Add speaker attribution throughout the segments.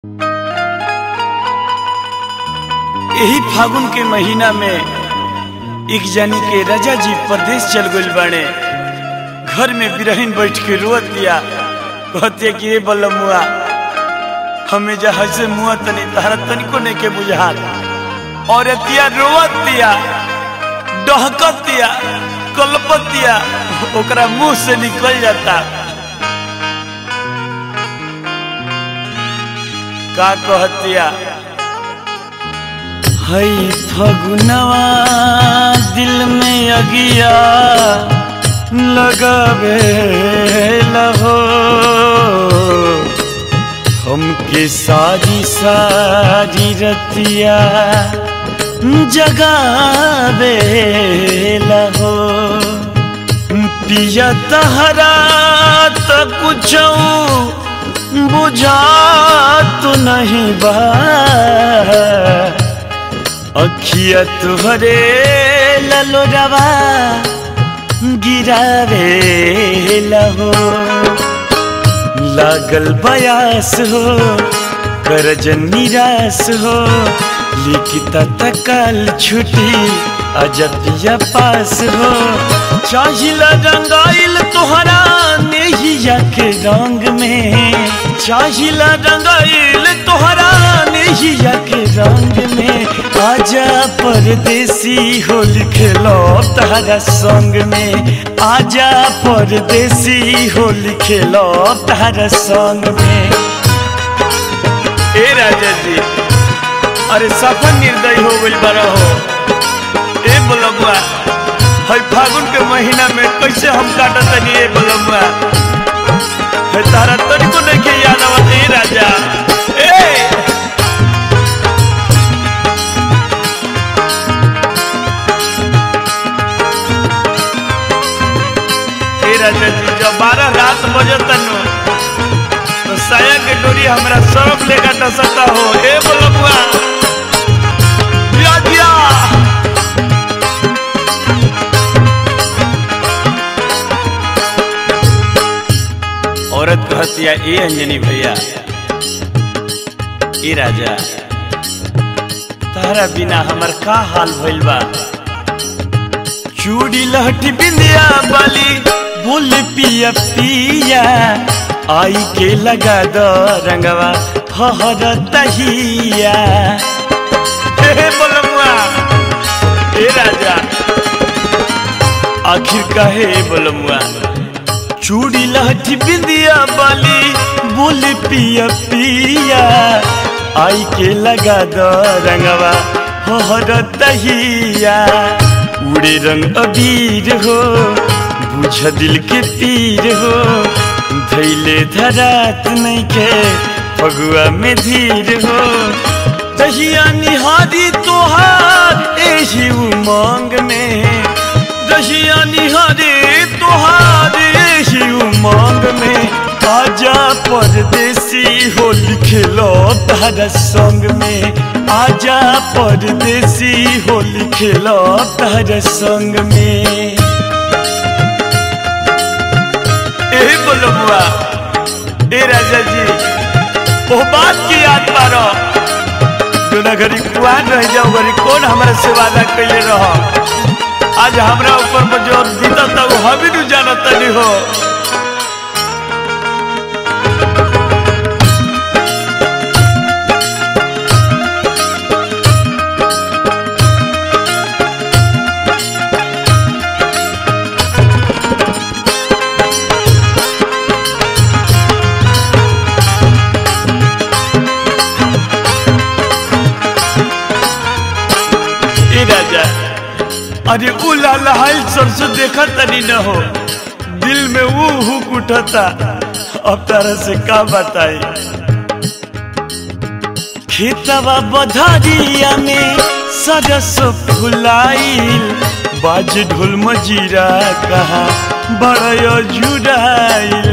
Speaker 1: यही फागुन के महीना में एक जानी के राजा जी परदेश चल गइल बाड़े घर में बिरहिन बैठ के रोत दिया कहते कि ए बलमुआ हमें जहाज से मुआ तनी तारा तनिको नहीं के बुझात और एतिया रोवत दिया डहकत दिया कलपत दिया ओकरा मुंह से निकल जाता का कहतिया हई फगुनवा दिल में अगिया लगावे लहो हमके सारी सारी रतिया जगावे लहो पिया तहरा त कुछ बुझा तो नहीं बा अखिया तुहरे ललो रवा गिरावे लहो लागल बयास हो करजन निराश हो लिखिता तकाल छुटी अजपिया पास हो चाहिला रंगाइल तोहरा नेहिया के रंग में चाहिला रंगाइल तोहरा नेहिया के रंग में आजा परदेसी होल खेलो तारा संग में आजा परदेसी होल खेलो तारा संग में ए राजा जी अरे सफर निर्दय हो गइल बारा हो ए बोलबुआ हई फागुन के महीना में कैसे हम काटत तनी ए बोलबुआ है तारा तनिको नहीं के याद आवत ए राजा ए ए राजा जी जब बारह रात बजत नु तो साया के डोरी हमरा सरफ लेकर टसता हो ए बोलबुआ दिया दिया औरत कहतिया ए अंजनी भैया ए राजा तारा बिना हमर का हाल भइल बा चूड़ी लहठी बिंदिया बाली बोल पिया पिया आई के लगा द रंगवा हहर तहिया हे बोलमुआ हे राजा आखिर कहे बोलमुआ चूड़ी लहठी बिंदिया बाली बोल पिया पिया आई के लगा द रंगवा हहर तहिया उड़े रंग अबीर हो बुझ दिल के पीर हो धैले धरात नहीं के फगुआ में धीर हो दहिया निहारी तोहार एही उमंग में दहिया निहारी तोहार एही उमंग में आजा परदेसी होल खेलो तारा संग में आजा परदेसी होल खेलो तारा संग में ए बोलबुआ ए राजा जी वो बात की याद पारो जोना घरी कुआन रह जाओ घरी कौन हमारा से वादा कैले रहो आज हमरा ऊपर में जो बीता था वो हम ही जानत नहीं हो ए राजा अरे उ लाल सरसों देखा तनी न हो दिल में वो हुक उठता अब तारा से का बताई खेतवा बधारिया में सरस फुलाइल बाज ढोल मजीरा कहा बड़ा जुड़ाइल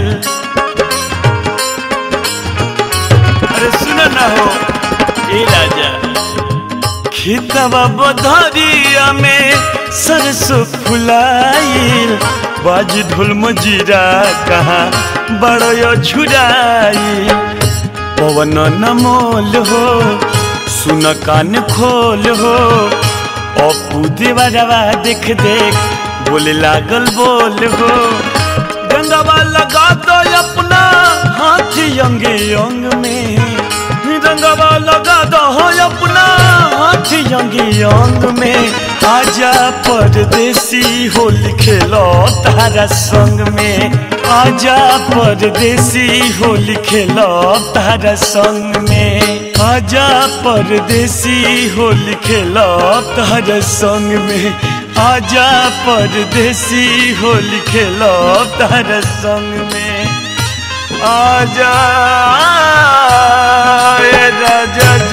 Speaker 1: अरे सुन ना हो ए राजा खेतवा बधारिया में सरसों फुलाइल बाज ढोल मजीरा कहाँ बड़ो छुड़ाई पवन नमोल हो सुन कान खोल हो अपू देवरवा देख देख बोले लागल बोल हो गंगावा लगा दो अपना हाथ अंगे अंग में रंगवा लगा दो अपना हाथ अंगे अंग में आजा परदेसी होली खेलो तारा संग में आजा परदेसी होली खेलो तारा संग में आजा परदेसी होली खेलो तारा संग में आजा परदेसी होली खेलो तारा संग में आजा ए राजा